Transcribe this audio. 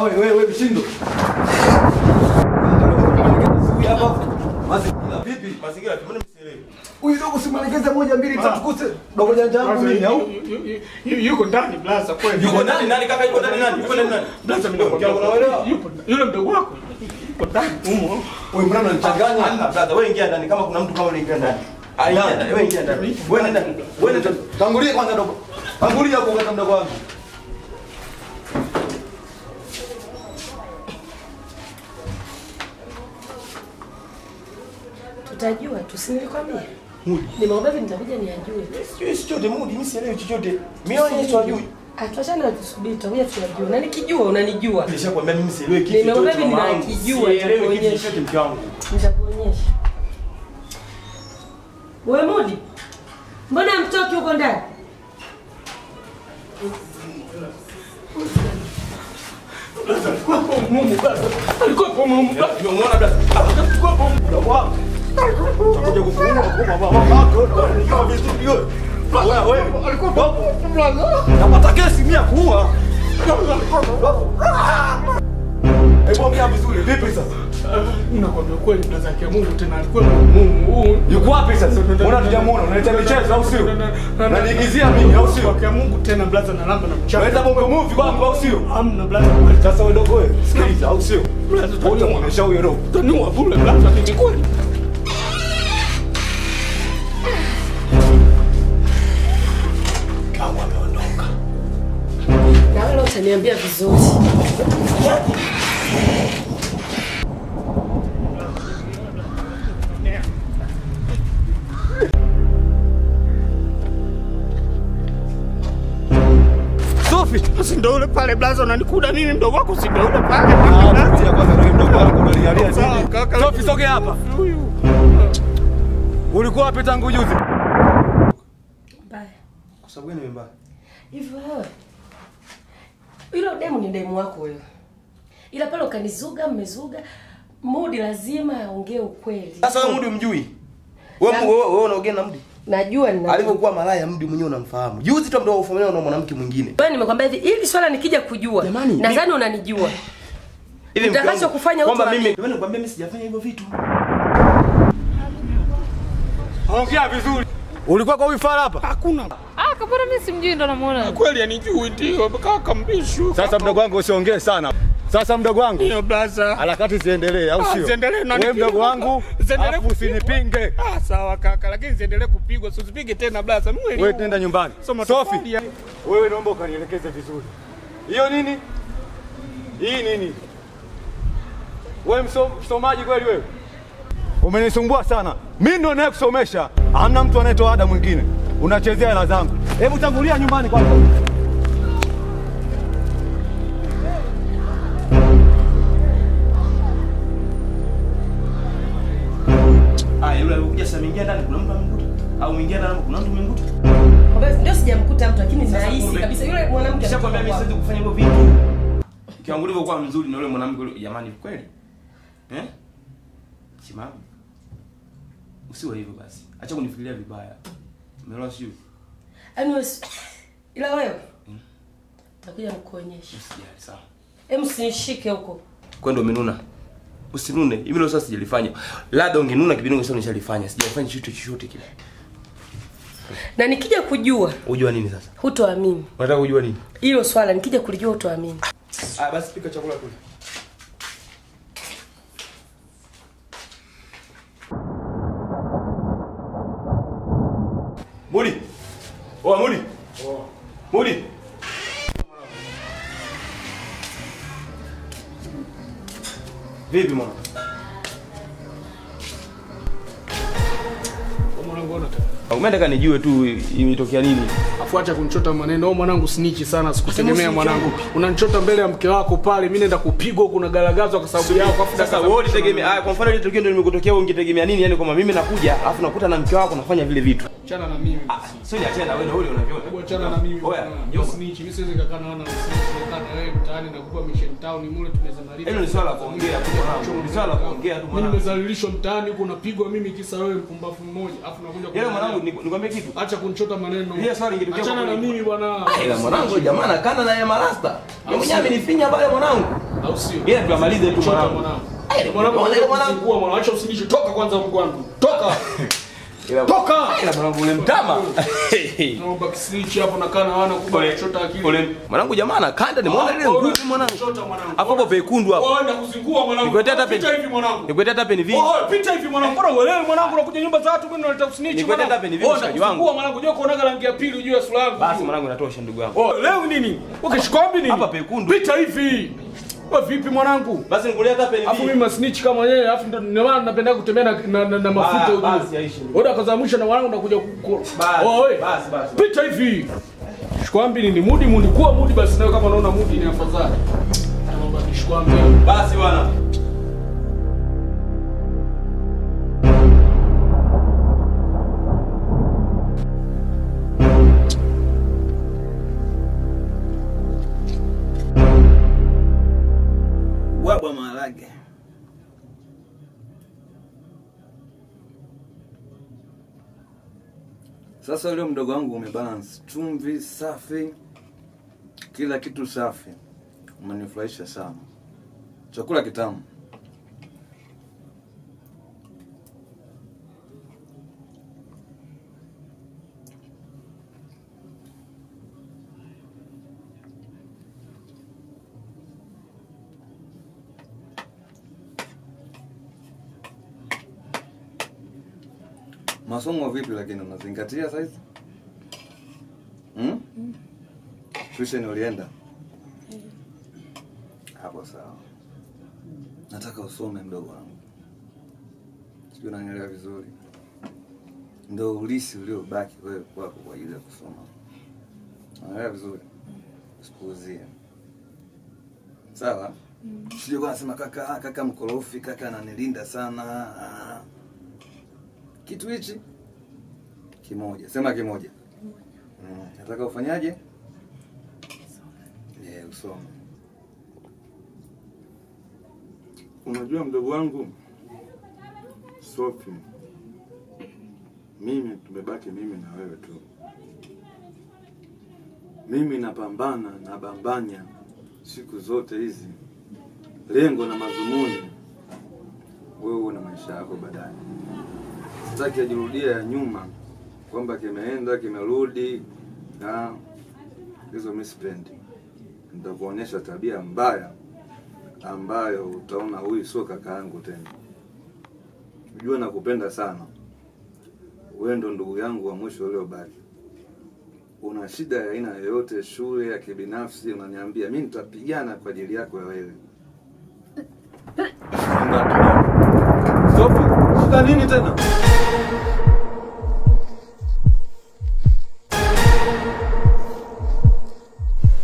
wewe wewe wewe mshindo. Hapa. Mazingira vipi? Mazingira tu mbona msielewi? Huyu dogo si mwelekeze moja mbili tatu kuse. Dogo janja yangu mimi au? Yuko ndani blaza kweli. Yuko ndani nani kaka yuko ndani nani? Yuko ndani nani? Blaza mimi nakwambia Unaelewa? yupo yule mdogo wako. Yuko ndani humo. Wewe mbona unanichanganya? Hamna brother, wewe ingia ndani kama kuna mtu kama unaingia ndani. Ah, ingia ndani, wewe ingia ndani. Wewe nenda. Wewe nenda. Tangulia kwanza dogo. Tangulia hapo kwanza mdogo wangu. Tutajua tu, si nilikwambia? Nimeomba hivi nitakuja niajue. Sijui chochote mudi, mimi sielewi chochote. Mimi ni sijui. Atuachane na tusubiri, tutakuja tuyajue. Na nikijua unanijua. Nilishakwambia mimi sielewi kitu Nimeomba chochote. hivi mama yangu. ninakijua, Sielewi kitu nitakuonyesha. chochote mke wangu. Nitakuonyesha. Wewe Mudi, mbona mtoki huko ndani? Mumu blaza. Alikuwa hapo mumu blaza. Umeona brother? Alikuwa hapo mumu. Mdogo wangu. Utakuja kufunga kwa baba wako. Unajua vizuri wewe. Wewe wewe. Alikuwa hapo blaza. Napata kesi mia kuua. Hebu ongea vizuri. Vipi sasa? Nakwambia kweli blaza ya Mungu tena alikuwa mumu. Huu Yuko wapi sasa? Mbona tujamuona? Unaleta michezo au sio? Unaniigizia mimi au sio? Kwa Mungu tena blaza na lamba na mchana. Unaleta bongo movie kwangu au sio? Hamna blaza. Sasa wewe dogo wewe, sikiliza au sio? Blaza Wote taniua. muonesha huyo dogo. Taniua bure blaza ni kweli. Kangu ameondoka. Na wewe utaniambia vizuri. Sofi. Si ndio ule pale blaza unanikuda mimi mdogo wako si ndio ule pale. Ah, tutia kwanza ndio mdogo wako unanialia Sawa, nini? kaka. Sofi sogea hapa. Huyu. Ulikuwa wapi tangu juzi? Baya. Kwa sababu gani mbaya? Hivyo wewe. Hilo demu ni demu wako wewe. Ila pale ukanizuga, mmezuga. Mudi lazima aongee ukweli. Sasa wewe mudi umjui? Wewe Na- wewe wewe unaongea na mudi? Najua nina. Alivyokuwa malaya mudi mwenyewe unamfahamu. Juzi tu ndio ufamiliana na mwanamke mwingine. Wewe nimekwambia hivi, ili swala nikija kujua. Jamani, Nadhani unanijua. Hivi mke wangu, Utakachokufanya kwamba utu wa- mimi Jamani nikwambia mimi sijafanya hivyo vitu. Ongea vizuri. Ulikuwa kwa huyu fara hapa? Hakuna. Ah, kabona mimi simjui ndo namuona. Kweli anijui ndio kaka mbishu. Sasa mdogo wangu usiongee sana. Sasa mdogo wangu Ndio blaza. harakati ziendelee au Ah, sio? ziendelee na Wewe nipigwe. mdogo wangu, Ziendelee alafu kupigwa. usinipinge. Ah, sawa kaka, lakini ziendelee kupigwa, si usipige tena blaza. Mimi Wewe nenda nyumbani. Soma Sofi, tofali ya- wewe naomba ukanielekeze vizuri. Hiyo nini? Hii nini? Wewe mso- msomaji kweli wewe? Umenisumbua sana. Mimi ndo nayekusomesha. Hamna mtu anayetoa ada mwingine. Unachezea hela zangu. Hebu tangulia nyumbani kwanza. Ah, yule alikuja sasa ameingia ndani kuna mtu amemkuta? Au mwingia ndani kuna mtu amemkuta? Kwamba Ndio sijamkuta mtu lakini Sasa nahisi kumbe- kabisa yule mwanamke. Kisha kwambia mimi alikuwa siwezi kufanya hivyo vitu. Kiwango ulivyokuwa mzuri na yule mwanamke yule jamani kweli? Eh? Simama. Usiwe hivyo basi. Acha kunifikiria vibaya. Umeelewa sio? Yaani wewe si- ila wewe takuja nikuonyesha. Usijali sawa. Hem usinishike huko. Kwa ndo umenuna. Usinune. Hivi ndio sasa sijalifanya. Labda ungenuna kipindi ungesema nishalifanya. Sijafanya chochote chochote kile. Na nikija kujua Unajua nini sasa? hutoamini. Unataka kujua nini? Hilo swala nikija kulijua hutoamini. Ah, basi pika chakula kule. Mudi. Oa Mudi. Mudi. Vipi mwana? Mwanangu ona tena. Umeenda kanijue tu imetokea nini? Afuacha kunichota maneno. Oh, mwanangu sinichi sana, sikutegemea Sasa mwanangu. Unanichota mbele ya mke wako pale, mimi naenda kupigwa huko nagaragazwa kwa sababu yako. Afu Sasa wewe ulitegemea ah, kwa mfano ile tukio ndio limekutokea wewe ungetegemea nini? Yaani kwamba mimi nakuja alafu nakuta na mke wako nafanya vile vitu. achana na mimi. Sio niachane na wewe na wewe unaviona. Hebu achana na mimi. Oya, bwana. njoo. Snitch, mimi siwezi kukaa na wana snitch, nakaa na wewe mtaani na kupa mission town mule tumeza maliza. Hilo ni swala la kuongea tu mwanangu. Ni swala la kuongea tu Mimi mwanangu. nimezalilishwa mtaani huko napigwa mimi kisa wewe mpumbavu mmoja. Afu nakuja Yale kuniambia, mwanangu ni- nikwambie kitu. Acha kunichota maneno. Ile swali ingetokea Achana kwa na kweli. mimi bwana. Ila mwanangu jamaa nakana na ya marasta. Yeye mwenyewe amenifinya pale mwanangu. Au sio? Ila tuamalize tu Chota mwanangu. mwanangu. Mwanangu, acha kuzingua mwanangu. Acha usinishe. Toka kwanza huko kwangu. Toka. Ila Toka. ila mwanangu ule mtama. Naomba kisilichi hapo nakaa na wana kubwa Ule kuchota akili. ule mwanangu jamaa anakanda nimeona ile nguvu mwanangu. Chota mwanangu. Hapo hapo pekundu hapo. Wewe enda kuzingua mwanangu. Nikuletea hata Pita peni. hivi mwanangu. Nikuletea hata peni vi. Oh, pita hivi mwanangu. Mbona uelewi mwanangu unakuja nyumba za watu mimi naleta usinichi Nikwete mwanangu. hata peni vipi Oh, mshikaji nakuzingua wangu? mwanangu. Unajua kuonaga rangi ya pili juu ya sura yangu. Basi mwanangu inatosha ndugu yangu. Oh, leo nini? Ukishikwambi nini? Hapa pekundu. Pita hivi. Wewe vipi mwanangu? Basi nikuletea hata peni Afu mimi vi. masnitch kama yeye, afu ndo ndio maana napenda kutembea na, na, na, na mafuta Ah, huko. basi, yaishi. Oda kaza mwisho na wanangu nakuja ku. Basi, Oh, we. basi, basi. Pita hivi. Shikwambi nini? Mudi mudi kuwa mudi basi nawe kama unaona mudi ni afadhali. Naomba kishikwambi. Basi bwana. Wabwa maharage. Sasa leo mdogo wangu umebalance, chumvi safi, kila kitu safi, umenifurahisha sana, chakula kitamu. Masomo vipi lakini unazingatia saizi? Hmm? Tuition ulienda? Hapo sawa. Nataka usome mdogo wangu. Sijui unanielewa vizuri. Ndio ulisi uliobaki wewe kwako kwa ajili ya kusoma. Unaelewa vizuri? Sikuuzie. Sawa? Sijui kwa nasema kaka, ah, kaka mkorofi, kaka ananilinda sana. Ah. Kitu hichi kimoja, sema kimoja. Mm, nataka ufanyaje? Yeah, usome. Unajua mdogo wangu Sophie, mimi tumebaki mimi na wewe tu. Mimi napambana nabambanya siku zote hizi, lengo na madhumuni wewe uwe na maisha yako baadaye. Sitaki ajirudia ya nyuma kwamba kimeenda kimerudi, na hizo mimi sipendi. Nitakuonyesha tabia mbaya ambayo utaona huyu sio kaka yangu tena. Ujue nakupenda sana, wewe ndo ndugu yangu wa mwisho uliobaki. Una shida ya aina yoyote, shule ya kibinafsi, unaniambia mimi nitapigana kwa ajili yako ya wewe. Sophie, shida nini tena?